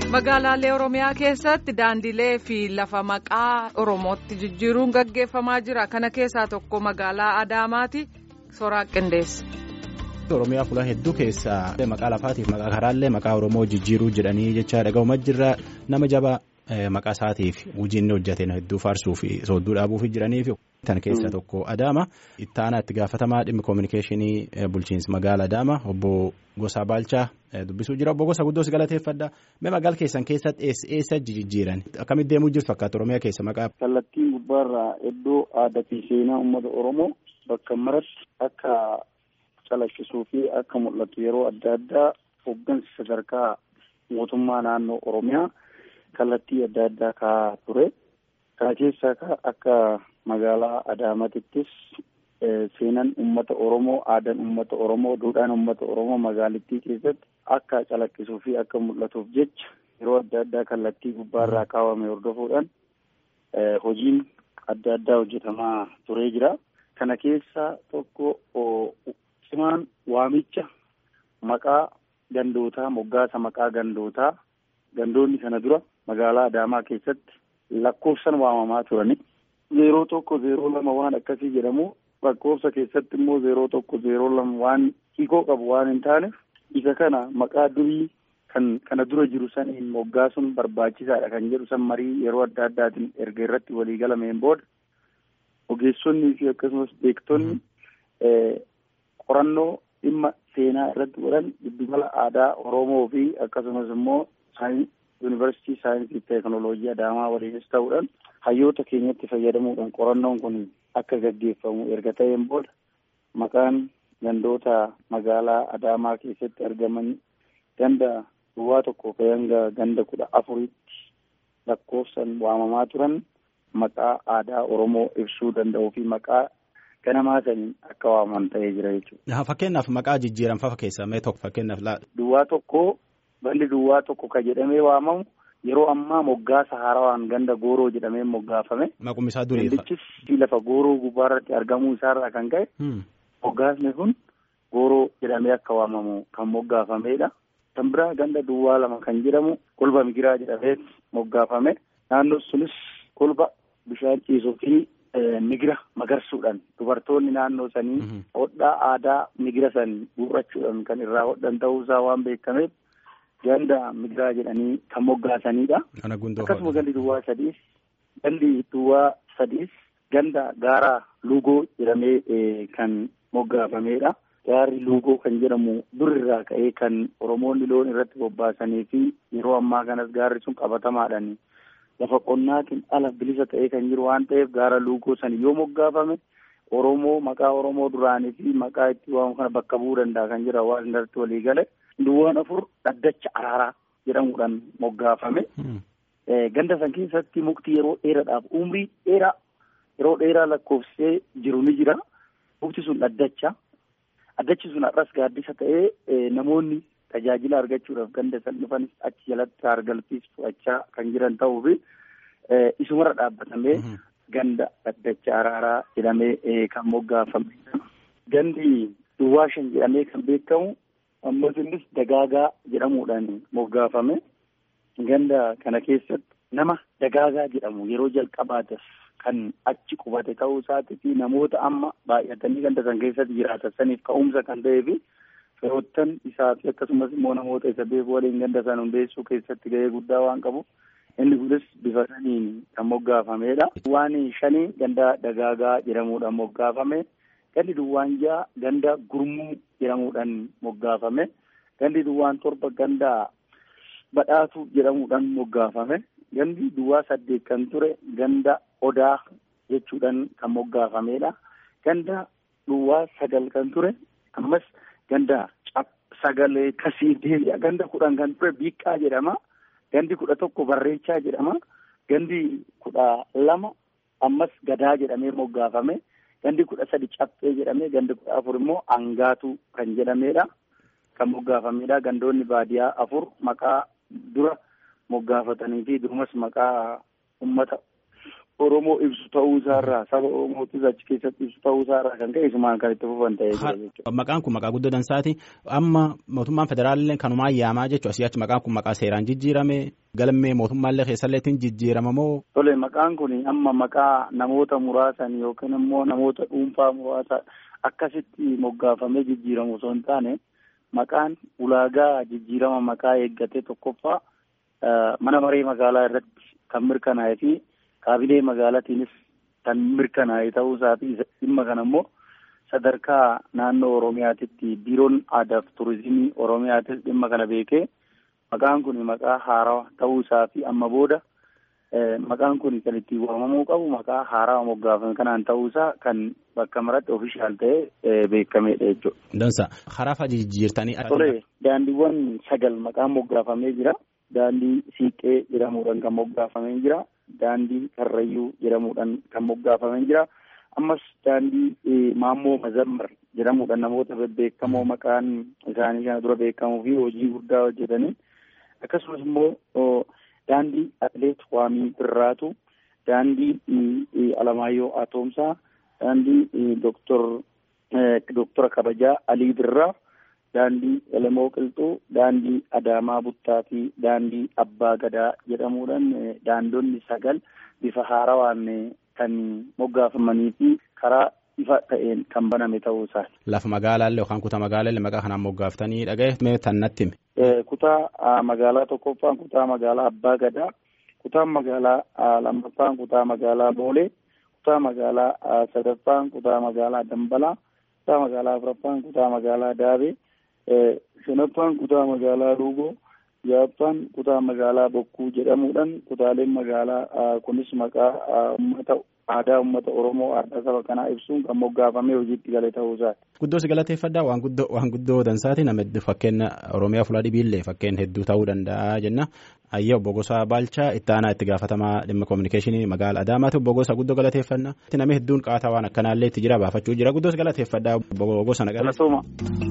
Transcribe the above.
Magaalaalee Oromiyaa keessatti daandilee fi lafa maqaa Oromootti jijjiiruun gaggeeffamaa jira. Kana keessaa tokko magaalaa Adaamaati. Soraa Qindeessa. Oromiyaa fuula hedduu keessaa maqaa lafaatiif maqaa karaallee maqaa Oromoo jijjiiruu jedhanii jecha dhaga'umaa jirra. Nama jabaa maqaa isaatiif hojii inni hojjeteen hedduu faarsuu fi soodduu dhaabuuf jiraniif. Tan keessaa tokko Adaama. Itti aanaa itti gaafatamaa dhimmi koominikeeshinii bulchiinsa magaala Adaama obbo Gosaa Baalchaa dubbisuu jira. Obbo Gosaa guddoo si galateeffadha. Mee magaala keessan keessatti eessa jijjiiran? Akkamitti deemuu jirtu fakkaata Oromiyaa keessa maqaa? Kallattiin gubbaarraa iddoo aadaa fi seenaa uummata Oromoo bakka maratti akka calaqqisuu fi akka mul'atu yeroo adda addaa hooggansa sadarkaa mootummaa naannoo Oromiyaa kallattii adda addaa kaa'aa ture. Kana keessaa akka magaalaa Adaamatittis seenaan uummata Oromoo, aadaan uummata Oromoo, duudhaan uummata Oromoo magaalittii keessatti akka calaqqisuu fi akka mul'atuuf jecha yeroo adda addaa kallattii gubbaarraa kaawwame hordofuudhaan hojiin adda addaa hojjetamaa turee jira. Kana keessaa tokko cimaan waamicha maqaa gandootaa moggaasa maqaa gandootaa gandoonni kana dura magaalaa Adaamaa keessatti lakkoofsan waamamaa turani. Zeeroo tokko zeeroo lama waan akkasii jedhamu lakkoofsa keessatti immoo zeeroo tokko zeeroo lama waan hiikoo qabu waan hin taaneef isa kana maqaa durii kan kana dura jiru saniin moggaasuun barbaachisaadha kan jedhu san marii yeroo adda addaatiin erga irratti walii galameen booda ogeessonnii fi akkasumas beektonni qorannoo dhimma seenaa irratti godhan giddugala aadaa Oromoo fi akkasumas immoo yuunivarsiitii saayinsii fi teeknooloojii Adaamaa waliinis ta'uudhaan hayyoota keenyatti fayyadamuudhaan qorannoon kun akka gaggeeffamu erga ta'een booda maqaan gandoota magaalaa Adaamaa keessatti argaman ganda duwwaa tokko hanga ganda kudha afuritti lakkoofsan waamamaa turan maqaa aadaa Oromoo ibsuu danda'uu fi maqaa ganamaa saniin akka waamaman ta'ee jira jechuudha. Fakkeenyaaf maqaa jijjiiran fafa keessaa mee tokko fakkeenyaaf laala. Duwwaa tokko gandi duwwaa tokko ka jedhamee waamamu yeroo ammaa moggaasa haarawaan ganda gooroo jedhamee moggaafame. Maqummi isaa durii. Gandichis lafa gooroo gubbaarratti argamuu isaarraa kan ka'e. Moggaasni kun gooroo jedhamee akka waamamu kan moggaafameedha. Kan biraa ganda duwwaa lama kan jedhamu kolba migiraa jedhamee moggaafame. Naannoon sunis kolba bishaan ciisuu fi migira magarsuudhaan dubartoonni naannoo sanii hodhaa aadaa migira san guurrachuudhaan kan irraa hodhan ta'uusaa waan beekameef. ganda migiraa jedhanii kan moggaasanidha. Akkasuma gandi duwwaa sadiis gandi duwwaa sadiis ganda gaara luugoo jedhamee kan moggaafamedha. Gaarri luugoo kan jedhamu durirraa ka'ee kan Oromoonni loon irratti bobbaasanii fi yeroo ammaa kanas gaarri sun qabatamaadhaan lafa qonnaatiin ala bilisa ta'ee kan jiru waan ta'eef gaara luugoo san yoo moggaafame Oromoo maqaa Oromoo duraanii fi maqaa itti waamu kana bakka bu'uu danda'a kan jira waan irratti walii gale. Duwwaan afur dhaddacha araaraa jedhamuudhaan moggaafame. Ganda san keessatti mukti yeroo dheeraadhaaf umrii dheeraa yeroo dheeraa lakkoofsee jiru ni jira. Mukti sun dhaddacha. Dhaddachi sun har'as gaaddisa ta'ee namoonni tajaajila argachuudhaaf ganda san dhufanis achi jalatti argalfiis fudhachaa kan jiran ta'uu fi isumarra dhaabbatamee ganda dhaddacha araaraa jedhamee kan moggaafame. Gandi duwwaa shan jedhamee kan beekamu. ammas innis dagaagaa jedhamuudhaan moggaafame ganda kana keessatti nama dagaagaa jedhamu yeroo jalqabaatas kan achi qubate ta'uu isaatii fi namoota amma baay'atanii ganda san keessatti jiraatan saniif ka'umsa kan ta'ee fi firoottan isaa fi akkasumas immoo namoota isa beeku waliin ganda san hundeessuu keessatti gahee guddaa waan qabu inni kunis bifa saniin kan moggaafameedha. Waan shanii ganda dagaagaa jedhamuudhaan moggaafame. Gandi duwwaan ja'a ganda gurmuu jedhamuudhaan moggaafame. Gandi duwwaan torba ganda badhaatu jedhamuudhaan moggaafame. Gandi duwwaa saddeet kan ture ganda odaa jechuudhaan kan moggaafameedha. Ganda duwwaa sagal kan ture ammas ganda sagalee kasii deebi'a. Ganda kudhan kan ture biiqqaa jedhama. Gandi kudha tokko barreechaa jedhama. Gandi kudha lama ammas gadaa jedhamee moggaafame. Gandi kudha sadi cappee jedhamee gandi kudha afur immoo angaatu kan jedhamedha. Kan moggaafamedha. Gandoonni baadiyaa afur maqaa dura moggaafatanii fi durumas maqaa uummata Oromoo ibsu ta'uu isaarraa saba Oromootis achi keessatti ibsu ta'uu isaarraa kan ka'e isumaan kan itti fufan ta'ee jira jechuudha. Maqaan kun maqaa guddoo dansaati. Amma mootummaan federaalillee kanumaan yaamaa jechuudha. Asii achi maqaan kun maqaa seeraan jijjiirame galmee mootummaallee keessallee ittiin jijjiirama moo. Tole maqaan kun amma maqaa namoota muraasan yookiin immoo namoota dhuunfaa muraasa akkasitti moggaafamee jijjiiramu osoo hin taane maqaan ulaagaa jijjiirama maqaa eeggatee tokkoffaa mana maree magaalaa irratti kan mirkanaa'ee fi kaabinee magaalaatiinis kan mirkanaa'e ta'uu isaati dhimma kana immoo sadarkaa naannoo oromiyaatitti biiroon aadaa fi turizimii oromiyaatis dhimma kana beekee maqaan kun maqaa haarawaa ta'uu isaa fi amma booda maqaan kun kan ittiin waamamuu qabu maqaa haarawaa moggaafame kanaan ta'uu isaa kan bakka maratti ofishaal ta'ee beekameedha jechuudha. Dansa karaa fa'a jijjiirtanii. Tole daandiiwwan sagal maqaan moggaafamee jira. Daandii siiqqee jedhamuudhaan kan moggaafamee jira. Daandii karrayyuu jedhamuudhaan kan moggaafamee jira. Ammas daandii maammoo mazammar jedhamuudhaan namoota bebbeekamoo maqaan isaanii kana dura beekamuu fi hojii guddaa hojjetanii akkasumas immoo daandii atleet waamii birraatu daandii alamaayyoo atoomsaa daandii doktor doktora kabajaa alii birraa daandii elemoo qilxuu daandii adaamaa buttaa fi daandii abbaa gadaa jedhamuudhaan daandonni sagal bifa haarawaan kan moggaafamanii fi karaa ifa ta'een kan baname ta'uu isaati. Lafa magaalaallee yookaan kutaa magaalaallee maqaa kanaan moggaaftanii dhaga'e tan natti hime. Kutaa magaalaa tokkoffaan kutaa magaalaa abbaa gadaa kutaa magaalaa lammaffaan kutaa magaalaa boolee kutaa magaalaa sadaffaan kutaa magaalaa dambalaa kutaa magaalaa afuraffaan kutaa magaalaa daabee shanaffaan kutaa magaalaa ruugoo ja'affaan kutaa magaalaa bokkuu jedhamuudhaan kutaaleen magaalaa kunis maqaa uummata aadaa uummata oromoo aadaa saba kanaa ibsuun kan moggaafamee hojiitti gale ta'uu isaati. Guddoo si galateeffadhaa waan guddoo waan guddoo dansaati nama fakkeenya oromiyaa fuula dhibiillee fakkeen hedduu ta'uu danda'a jenna. Ayyaa obbo Gosaa Baalchaa itti aanaa itti gaafatamaa dhimma kominikeeshinii magaala Adaamaati obbo Gosaa guddoo galateeffannaa. Namni hedduun qaataa waan akkanaallee itti jira baafachuu jira guddoo si galateeffadhaa obbo Gosa nagaa.